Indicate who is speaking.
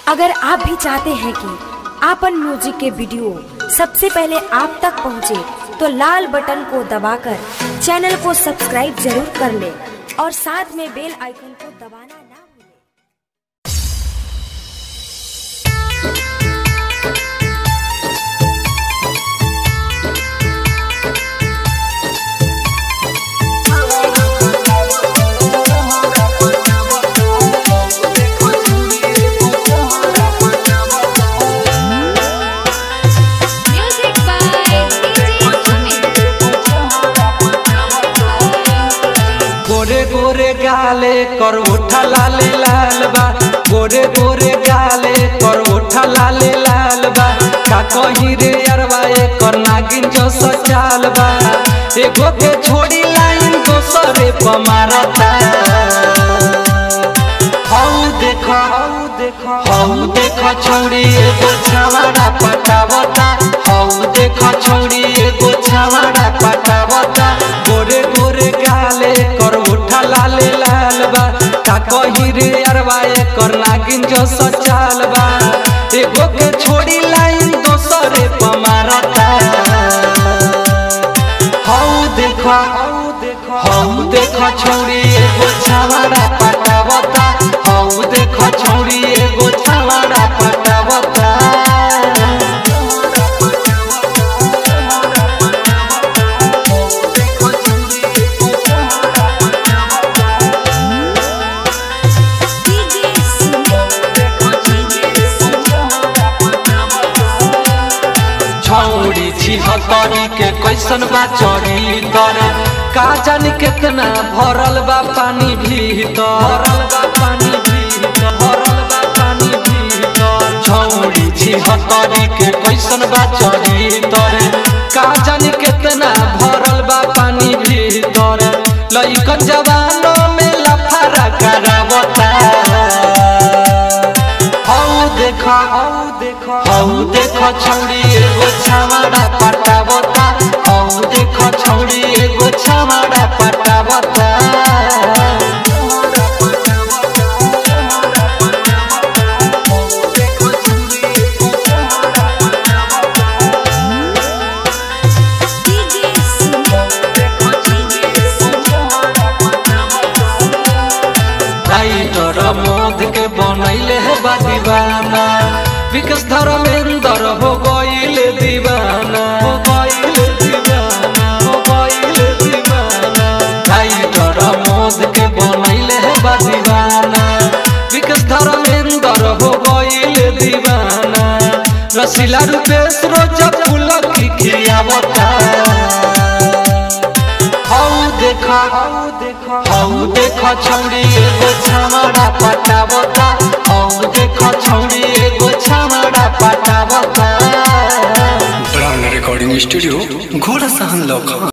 Speaker 1: अगर आप भी चाहते हैं कि आपन म्यूजिक के वीडियो सबसे पहले आप तक पहुंचे, तो लाल बटन को दबाकर चैनल को सब्सक्राइब जरूर कर ले और साथ में बेल आइकन को दबाना ना भूलें।
Speaker 2: Music by DJ Amit.
Speaker 3: गोरे गोरे गाले कर उठा लाले लाल बा गोरे गोरे गाले कर उठा लाले लाल बा का कही रे अरवा कर नागिन जो सचाल बा एगो के छोड़ी लाइन दोसरे पर मारता हौ देखो हौ देखो हौ देखो छौड़ी एगो छावाड़ा पटावता हौ देखो छौड़ी एगो छावाड़ा पटावता गोरे गोरे गाले कर उठा लाले लाल बा का कही रे अरवा कर नागिन जो सचाल बा एगो के छोड़ी लाइन दोसरे पर मारता हौ देखो हौ देखो हौ देखो छौड़ी एगो छावाड़ा पटावता हौ देखो छौड़ी एगो छावाड़ा पटावता
Speaker 2: DJ Sumit. DJ
Speaker 3: छौड़ी छिहत्तरी के कैसन बा चढ़ी तर का जानी केतना भरल बा पानी भीतर भरल बा पानी भीतर भरल बा पानी भीतर छौड़ी छिहत्तरी के कैसन बा चढ़ी तर का जानी केतना भरल बा पानी भीतर लइकन जवानों में लफारा करावता हौ देखो हौ देखो हौ देखो छौड़ी एगो छावाड़ा पटावता हौ देखो छौड़ी एगो छावाड़ा पटावता
Speaker 2: DJ Sumit.
Speaker 3: राइटर मोद के बनैले है बा दीवाना विकास धर्मेंद्र हो गईल दीवाना हो गईल दीवाना हो गईल दीवाना राइटर मोद के बनैले है बा दीवाना विकास धर्मेंद्र हो गईल दीवाना रसीला रूपेश रोज फूल की खियावता हौ देखो हौ देखो हौ देखो छौड़ी एगो छामड़ा पटावता हौ देखो छौड़ी एगो छामड़ा पटावता
Speaker 4: ब्रांड रिकॉर्डिंग स्टूडियो घोड़ा सहन लौका